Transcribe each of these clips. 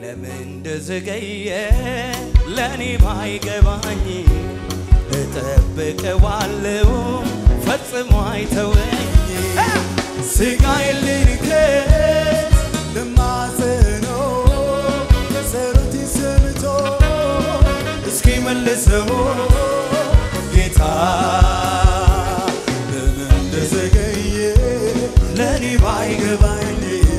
ለምን እንደዘገየ ለእኔ ባይገባኝ እጠብቀዋለሁ ፈጽሞ አይተወኝ ስጋዬን ልንከት ለማዘነው ጸሎቴ ሰምቶ እስኪ መልሰው ጌታ ለምን እንደዘገየ ለእኔ ባይገባኝ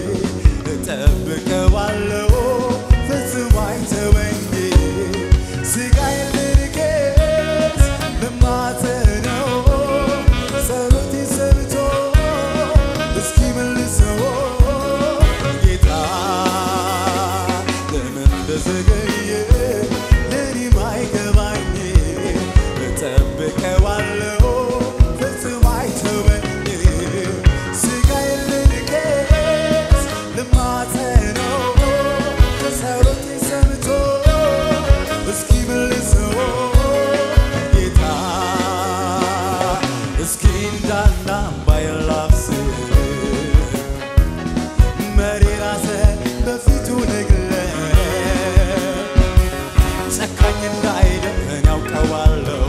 እጠብቀዋለሁ ፈጽሞ አይተወኝ ስጋዬን ልንከት ለማዘነው ጸሎቴ ሰምቶ እስኪመልሰው ጌታ ለምን እንደዘገየ ለእኔም አይገባኝ እጠብቀዋለሁ ፈጽሞ አይተወኝ ስጋዬን ልንከት ልማጸነው ጸሎቴ ሰምቶ እስኪመልሰው ጌታ እስኪ እንዳና ባይላብስ መሪ ራሰ በፊቱ ነግለ ጨካኝ እንዳይደለን ያውቀዋለሁ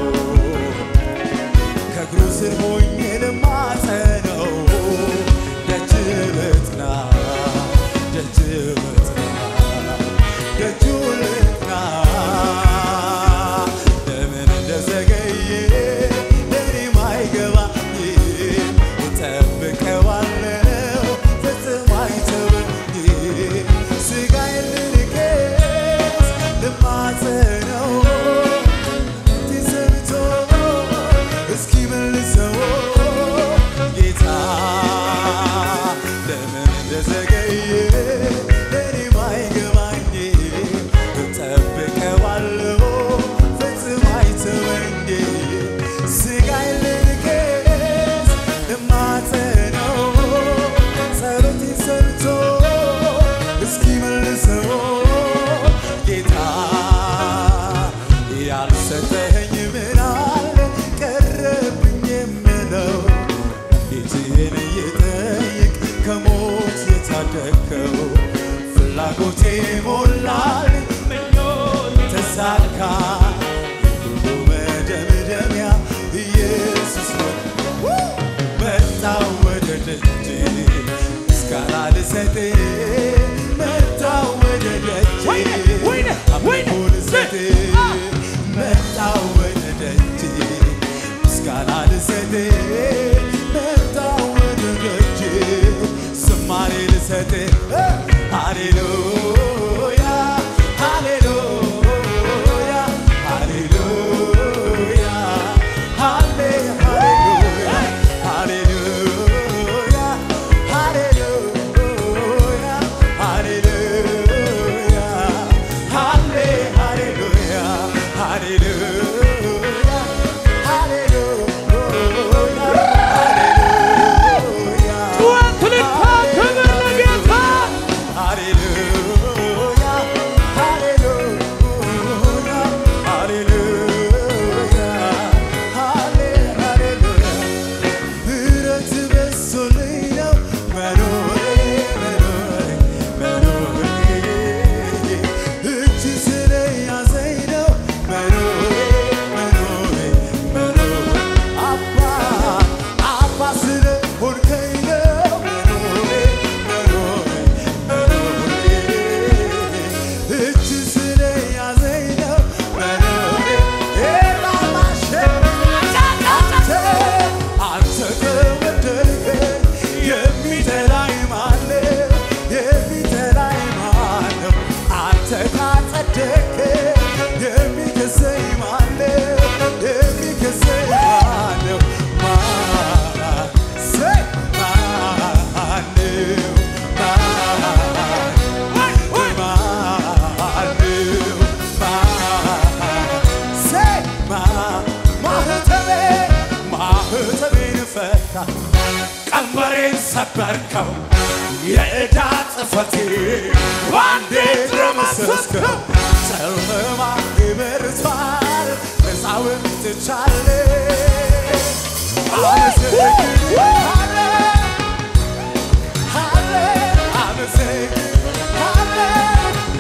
ከእግሩ ስር ሆኜ ልማጸነው ደጅ ልጥና ደጅ ልጥና ደጁ ልጥና ለምን እንደዘገየ ለእኔም አይገባኝ እጠብቀዋለሁ ፈጽሞ አይተወኝ ስጋዬን ልንከት ልማጸነው ተሰምቶ እስኪመልሰው ጌታ ለምን እንደዘገየ ለእኔም አይገባኝ እጠብቀዋለሁ ፈጽሞ አይተወኝ ስጋዬን ልንከት ልማጸነው ጸሎቴን ሰምቶ እስኪመልሰው ጌታ ያልሰጠኸኝ ምን አለ ቀረብኝ የምለው ጌትህን እየጠየቅ ከሞት የታደግከው ፍላጎቴ ሞላል ምኞቴ ተሳካ ሁሉ መደምደሚያ ኢየሱስ ነው መጣው ወደ ደጅ ምስጋና ልሰጥ መጣው ወደ ደጅ አምልኮ ልሰጥ መጣው ወደ ደጅ ምስጋና ልሰጥ መጣው ወደ ደጅ ዝማሬ ልሰጥ ሃሌሉያ ሃሌሉያ ሃሌሉያ ሃሌ ሃሌሉያ ሃሌሉያ ሃሌሉያ ሃሌሉያ ሃሌ ሃሌሉያ ሃሌሉያ ሃሌሉያ ትልታ ክብር ለጌታ ሃሌሉያ ሃሌሉያ ሃሌሉያ ሃሌ ሃሌሉያ ምሕረት በዝቶልኝ ነው መኖሬ መኖሬ መኖሬ እጅ ስለያዘኝ ነው መኖሬ መኖሬ መኖሬ አባ አባ ስለሆንከኝ ነው መኖሬ መኖሬ መኖሬ እጅ ስለያዘኝ ነው መኖሬ ኤላማሸ አንተ አንተ ከወደድከኝ የሚጠላኝ ማነው? የሚጠላኝ ማነው? አንተ ካጸደቅከኝ የሚከሰኝ ማነው? የሚከሰኝ ማነው? ማን? ሰይ ማነው? ማን? ወይ ማነው? ማን? ሰይ ማን? ማህተቤ ማህተቤን ፈታ ቀንበሬን ሰበርከው የዕዳ ጽፈቴ ባንዴ ደመሰስከው ጨለማ ይበርቷል ነፃ ወጥቻለሁ አመሰግናለሁ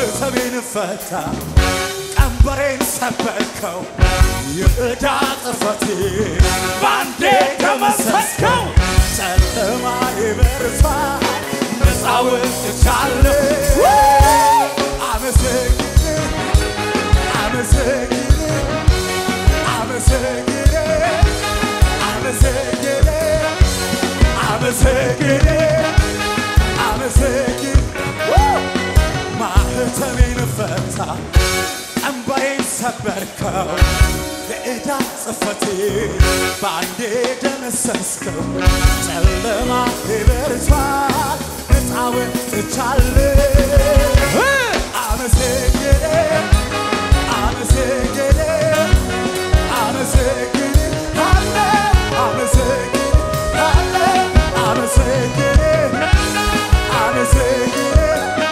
ማህተቤን ፈታ ቀንበሬን ሰበርከው የዕዳ ጽፈቴ ባንዴ ደመሰስከው ጨለማ ይበርሳ ነፃ ወጥቻለሁ አመሰግን አመሰግን አመሰግን አመሰግን አመሰግን አመሰግን ማህተሜን ፈታ ቀንበሬን ሰበርከው የዕዳ ጽፈቴ በአንዴ ደመሰስከው ጨለማ ይበርቷል ነፃ ወጥቻለሁ አመሰግን አመሰግን አመሰግን አለ አመሰግን አለ አመሰግን አመሰግን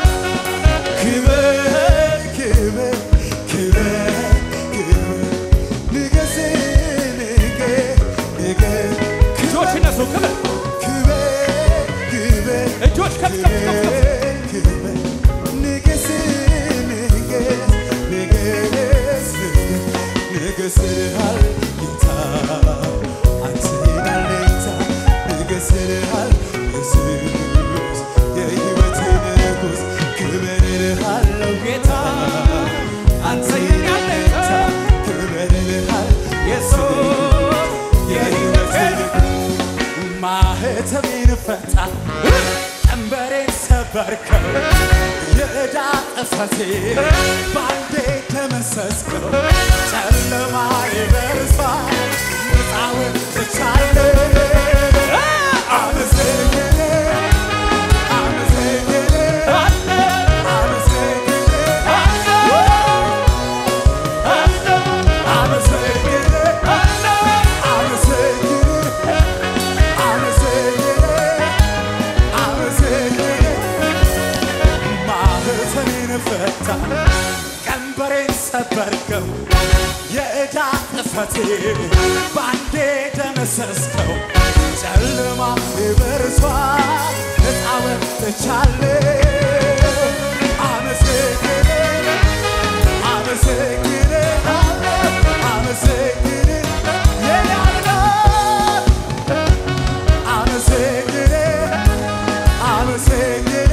ክበር ክበር ክበር ክበር ንገስ ንገ ንገ እጆች እነሱ ክብር ክበር ክበር እጆች ከፍ ከፍ ከፍ ከፍ ክበር ንገስ ንገስ ንገስ ንገስልሃል ጌታ አንተ ናለኝታ ንገስልሃል ኢየሱስ የሕይወቴ ንጉሥ ክበርልሃለው ጌታ አንተ ናለኝታ ክበርልሃል ኢየሱስ የሕይወቴ ንጉሥ ማህተሜን ፈታ ቀንበሬን ሰበርከው የዕዳ ጽፈቴ ባንዴ ደመሰስከው ጨለማ ይበርሳ ነፃ ወጥቻለሁ አመሰግን አመሰግን አመሰግን አመሰግን አመሰግን አመሰግን ማህተሜን ፈታ ቀንበሬን ሰበርከው የዕዳ ጽፈቴ ባንዴ ደመሰስከው ጨለማ ይበርሷል ነፃ ወጥቻለሁ አመሰግን አመሰግን አመሰግን የኔ አምላክ አመሰግን አመሰግን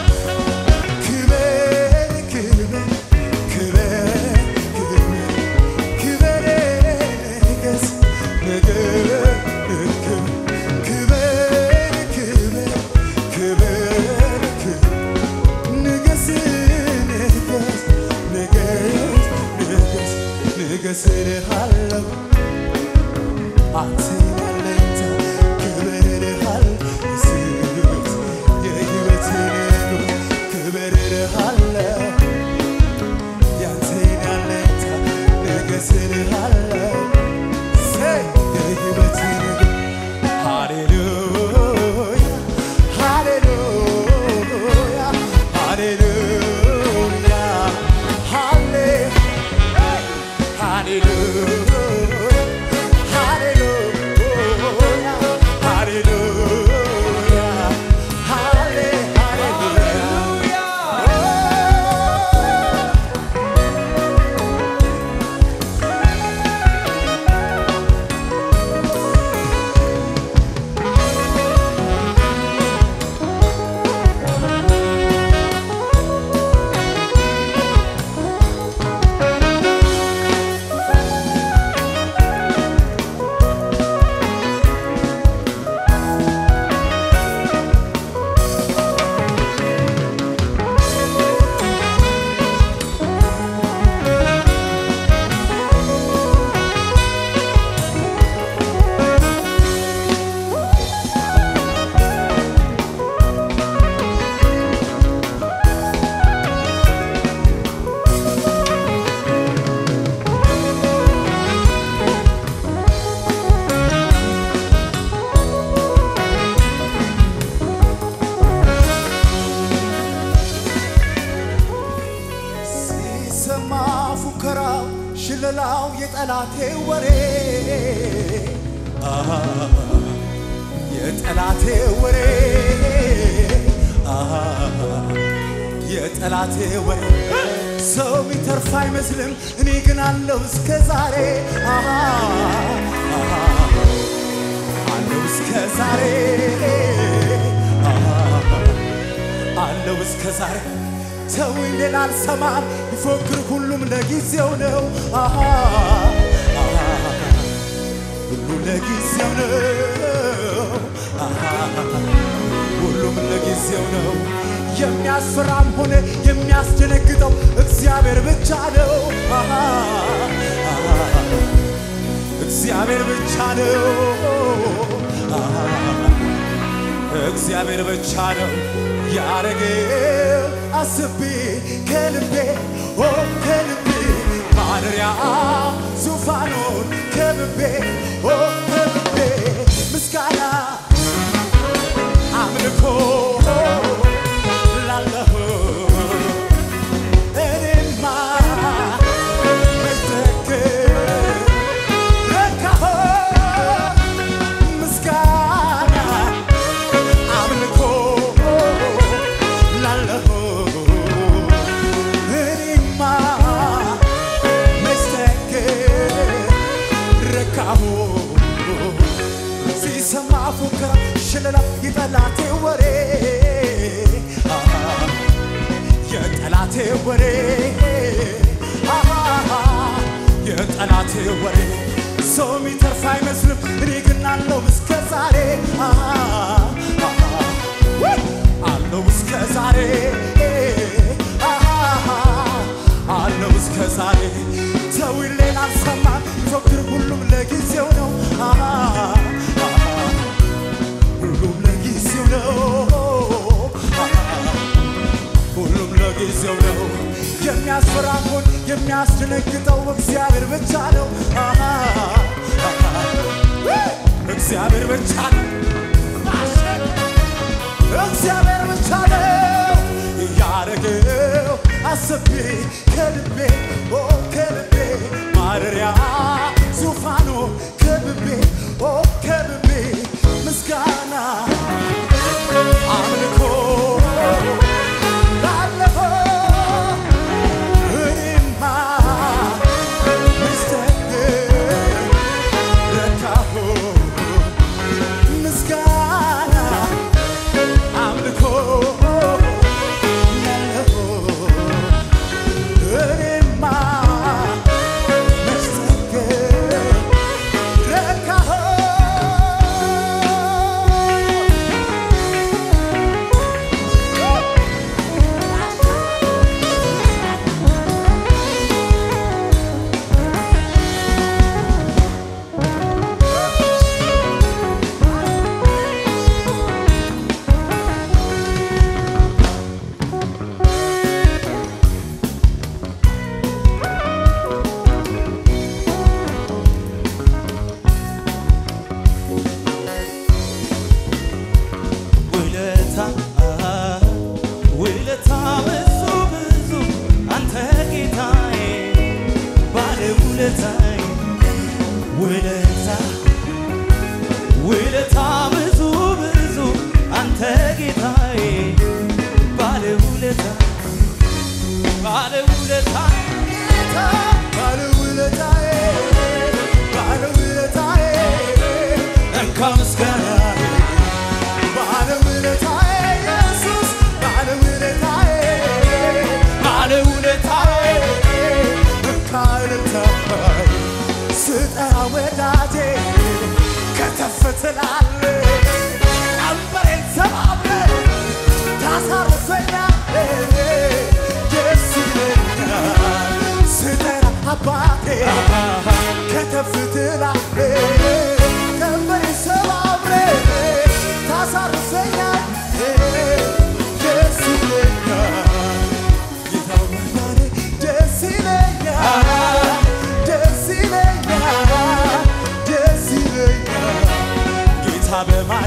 ክበር ክበር ክበር ክበር ክበር ንገስ ንገር ክበር ክበር ክበር ክበር ንገስ ንገስ ንገስ ንገስ ንገስልሃለሁ አንተ ያለኝታ ክብርልሃል ኢየሱስ የሕይወቴ ንጉሥ ክብርልሃለሁ ያንተን ያለኝታ ንገስልሃለሁ ሰይ የሕይወቴ ንጉሥ ሃሌሉያ ሃሌሉያ ሃሌሉያ ሃሌ ሃሌሉያ ሃሌሉያ ሃሌሉያ ሃሌ ሃሌሉያ ሲሰማ ፉከራው ሽለላው የጠላቴ ወሬ አሃ፣ የጠላቴ ወሬ አሃ፣ የጠላቴ ወሬ ሰው የሚተርፍ አይመስልም እኔ ግን አለው እስከ ዛሬ አሃ፣ አሃ፣ አለው እስከ ዛሬ አሃ፣ አለው እስከ ዛሬ ተውኝ ሌላ አልሰማም ይፎክር ሁሉም ለጊዜው ነው አሃ፣ አሃ፣ ሁሉ ለጊዜው ነው አሃ፣ ሁሉም ለጊዜው ነው የሚያስፈራም ሆነ የሚያስደነግጠው እግዚአብሔር ብቻ ነው አሃ፣ አሃ፣ እግዚአብሔር ብቻ ነው አሃ፣ እግዚአብሔር ብቻ ነው ያረገው አስቤ ከልቤ ኦ ከልቤ ማደሪያ ዙፋኑን ከልቤ ኦ ከልቤ ምስጋና አምልኮ ላለሁ እኔማ መዘክር ረካሁ ምስጋና አምልኮ ላለሁ እኔማ መዘክር ረካሁ ሲሰማ ፉከራ ሽለላ የጠላቴ ወሬ አሃ፣ የጠላቴ ወሬ አሃ፣ የጠላቴ ወሬ ሰው የሚተርፍ አይመስልም እኔ ግን አለው እስከ ዛሬ አሃ፣ አሃ፣ ውይ! አለው እስከ ዛሬ አሃ፣ አለው እስከ ዛሬ ተውኝ ሌላ አልሰማም ይፎክር ሁሉም ለጊዜው ነው አሃ፣ አሃ፣ ሁሉም ለጊዜው ነው አሃ፣ ሁሉም ለጊዜው ነው የሚያስፈራውን የሚያስደነግጠው እግዚአብሔር ብቻ ነው አሃ፣ አሃ፣ እግዚአብሔር ብቻ ነው እግዚአብሔር ብቻ ነው ያረገው አስቤ ከልቤ ኦ ከልቤ ማደሪያ ዙፋኑ ከልቤ ኦ ከልቤ ምስጋና አምልኮ ላለፈው እኔማ መስተንግር ረካሁ ምስጋና አምልኮ ላለፈው እኔማ መስተንግር ረካሁ ውለታ ውለታ ብዙ ብዙ አንተ ጌታዬ ባለ ውለታዬ ውለታ ውለታ ብዙ ብዙ አንተ ጌታዬ ባለ ውለታ ባለ ውለታ ጌታ ባለውለታዬ ባለውለታዬ እንካ ምስጋና ባለውለታዬ ኢየሱስ ባለውለታዬ ባለ ውለታዬ ካልታይ ስጠራ ወዳጄ ከተፍ ትላለህ ቀንበሬን ሰባብረህ ታሳርፈኛለህ ደስ ይለኛል ስጠራ አባቴ ከተፍ ትላለህ ቀንበሬን ሰባብረህ ታሳርፈኛለህ ደስ ይለኛል ጌታው መዳኔ ደስ ይለኛል ደስ ይለኛል ደስ ይለኛል ጌታ በማ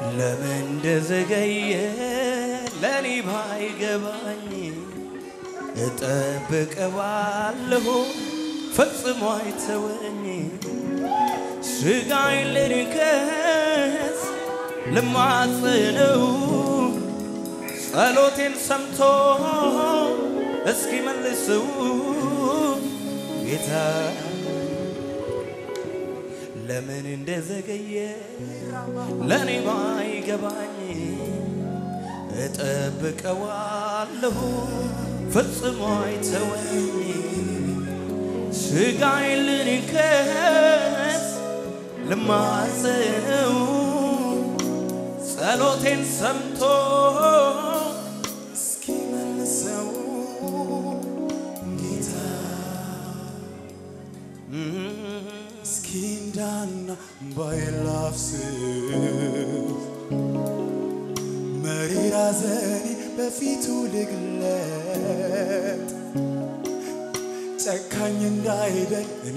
ለምን እንደዘገየ ለኔ ባይገባኝ እጠብቀዋለሁ ፈጽሞ አይተወኝ ስጋዬን ልንከስ ልማጽነው ጸሎቴን ሰምቶ እስኪመልሰው ጌታ ለምን እንደዘገየ ለእኔ ባይገባኝ እጠብቀዋለሁ ፈጽሞ አይተወኝ ስጋዬን ልንከስ ልማጽነው ጸሎቴን ሰምቶ እስኪመልሰው ጌታ እስኪ እንዳና ባይላፍስስ መሪር ሐዘኔ በፊቱ ልግለጥ ጨካኝ እንዳይደል እኔ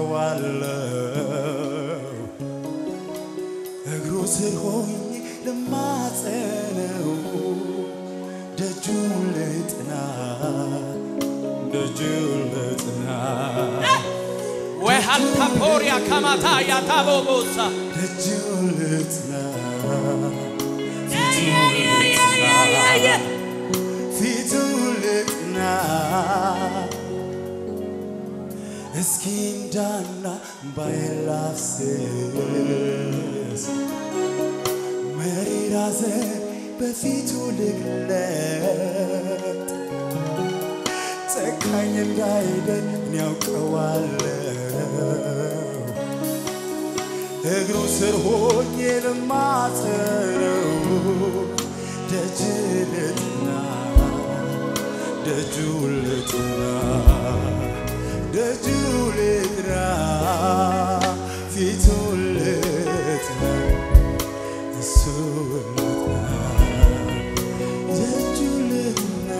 ያውቀዋለሁ እግሩ ስር ሆኜ ልማጸነው ደጁን ልጥና ደጁን ልጥና ወይ ሀልታፖሪያ ካማታ ያታቦቦሳ ደጁን ልጥና ፊቱን ልጥና እስኪ እንዳና ባይላፍስስ መሪር ሐዘን በፊቱ ልግለጥ ጨካኝ እንዳይደል እኔ ያውቀዋለሁ እግሩ ስር ሆኜ ልማጸነው ደጅ ልጥና ደጁ ልጥና ደጁ ልጥና ፊቱ ልጥና እሱ ልጥና ደጁ ልጥና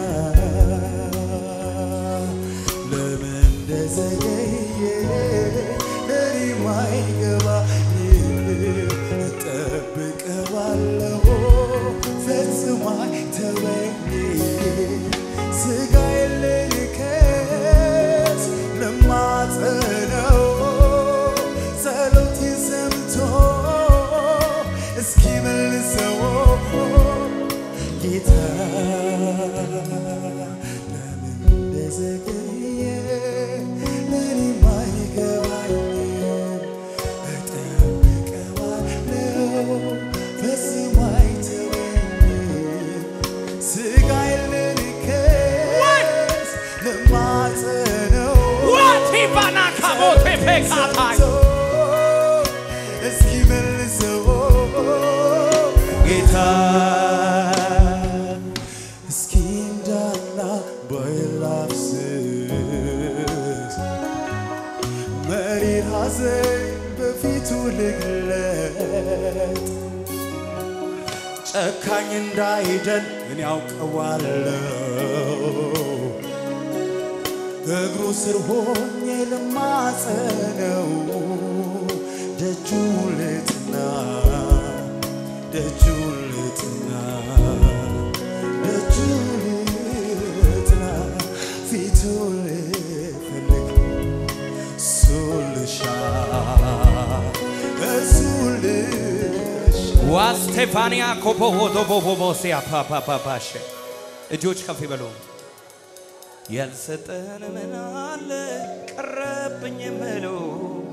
ለምን እንደዘገየ ለኔ ማይገባኝ እጠብቀዋለሁ ፈጽሞ አይተወኝ ስጋዬን ልልከስ ልማጸነው ጸሎቴን ሰምቶ እስኪመልሰው ጌታ ለምን እንደዘገየ ለኔም አይገባኝም። እጠብቀዋለሁ ፈጽሞ አይተወኝም። ስጋዬን ልልከስ ልማጸነው ዋቲቫና ካቦቴ ፔካታይ እስኪመልሰው ጌታ እስኪ እንዳና ባይላፍስስ መሪር ሐዘን በፊቱ ልግለጥ ጨካኝ እንዳይደል እኔ ያውቀዋለሁ እግሩ ስር ሆኜ ልማጸነው ደጁ ልጥና ደጁ ልጥና ደጁ ልጥና ፊቱ ልፈልግ እሱ ልሻ እሱ ልሻ ዋስቴፋንያ ኮፖሆቶቦቦቦሲያ ፓፓፓፓሸ እጆች ከፍ ይበሉ። ያልሰጠን ምን አለ ቀረብኝ የምለው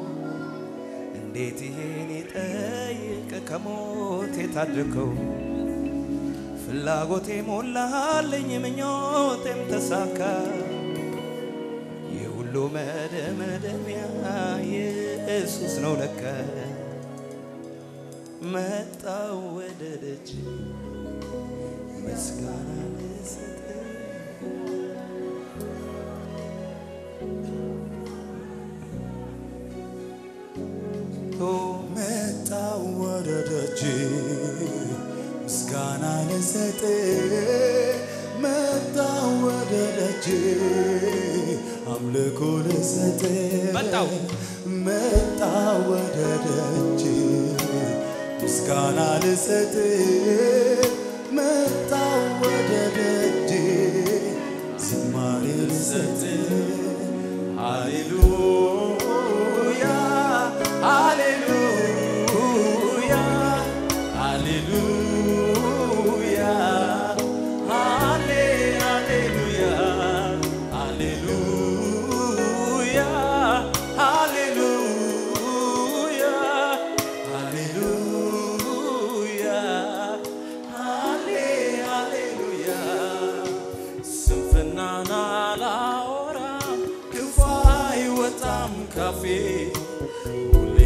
እንዴት ይሄን ይጠይቅ ከሞት የታደገው ፍላጎቴ ሞላልኝ ምኞቴም ተሳካ የሁሉ መደምደሚያ ኢየሱስ ነው ለካ መጣው ወደ ደጅ ምስጋና ልሰጥ መጣው ወደ ደጅ ምስጋና ልሰጥ መጣው ወደ ደጅ አምልኮ ልሰጥ መጣው መጣው ወደ ደጅ ምስጋና ልሰጥ መጣው ወደ ደጅ ዝማሬ ልሰጥ ሃሌሉያ ሃሌሉያ ሃሌሉያ ሃሌ ሃሌሉያ ሃሌሉያ ሃሌሉያ ሃሌሉያ ሃሌ ሃሌሉያ ስንፍናን አላወራም ክፉ አይወጣም ካፌ ሁሌ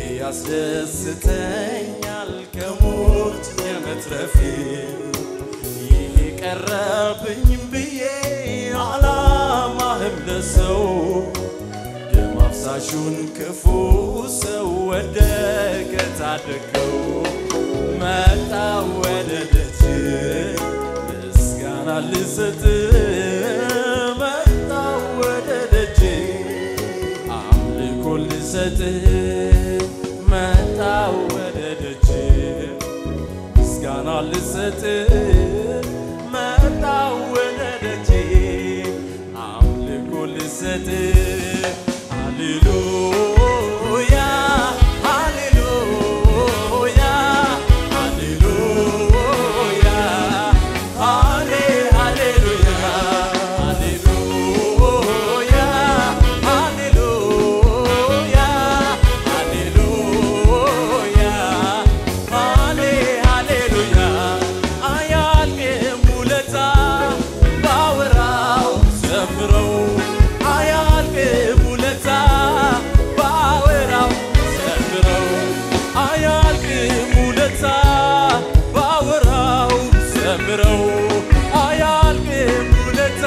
ያስደስተኛል ከሞት የመትረፌ ይሄ ቀረብኝ ብዬ አላማህም ለሰው ደም አፍሳሹን ክፉ ሰው ወደቀ ታደገው መጣ ወደ ደጅ ምስጋና ልሰጥ መጣ ወደ ደጅ አምልኮ ልሰጥ መጣ ወደ ደጅ ምስጋና ልሰጥ መጣ ወደ ደጅ አምልኮ ልሰጥ ሃሌሉያ ሃሌሉያ ሃሌሉያ ሃሌ ሃሌሉያ ሃሌሉያ ሃሌሉያ ሃሌሉያ ሃሌ ሃሌሉያ አያልቅም ውለታ ባወራው ዘምረው አያልቅም ውለታ ባወራው ዘምረው አያልቅም ውለታ ባወራው ዘምረው አያልቅም ውለታ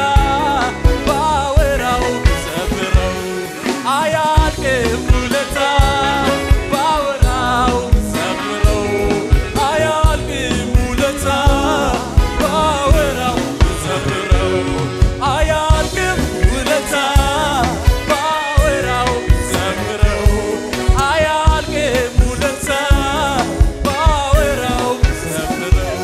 ባወራው ዘምረው አያልቅም ውለታ ባወራው ዘምረው አያልቅም ውለታ ባወራው ዘምረው አያልቅም ውለታ ባወራው ዘምረው አያልቅም ውለታ ባወራው ዘምረው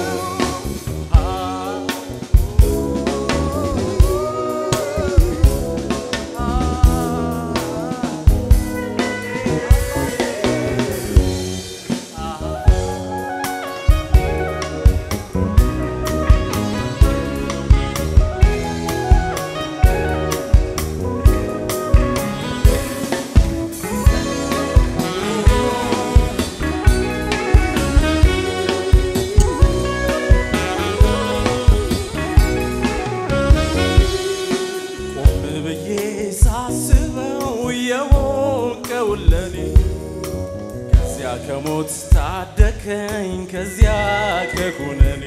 ቆም ብዬ ሳስበው የሞቀውን ለኔ ከዚያ ከሞት ታደከኝ ከዚያ ከኩነኔ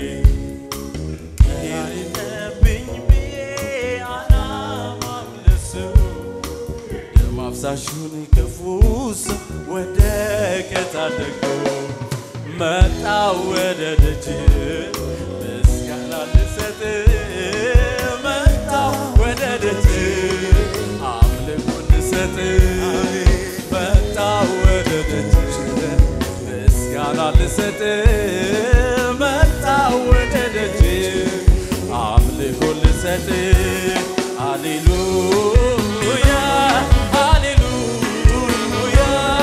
ይሄድብኝ ብዬ አላማም ለሰው ደም አፍሳሹን ክፉ ሰው ወደቀ ታደገው መጣ ወደ ደጅ ምስጋና ልሰጥ መጣ ወደ ደጅ አምልኮ ልሰጥ መጣ ወደ ደጅ ምስጋና ልሰጥ መጣ ወደ ደጅ አምልኮ ልሰጥ ሃሌሉያ ሃሌሉያ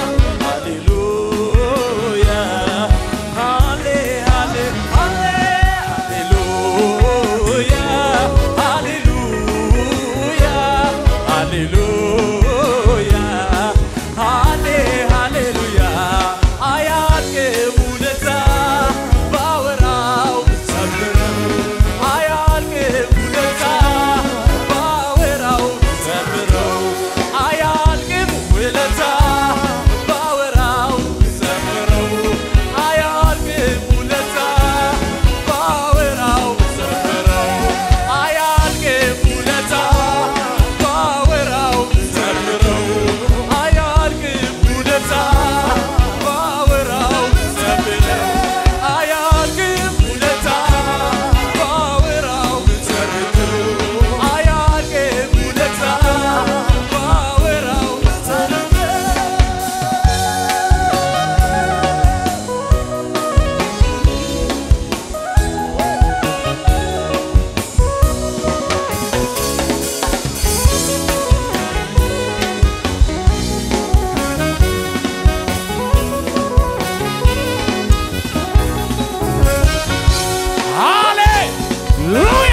ሃሌሉያ ሃሌ ሃሌ ሃሌ ሃሌሉያ ሃሌሉያ ሃሌሉያ ሃሌ ሃሌሉያ አያልቅም ውለታ ሃሌሉያ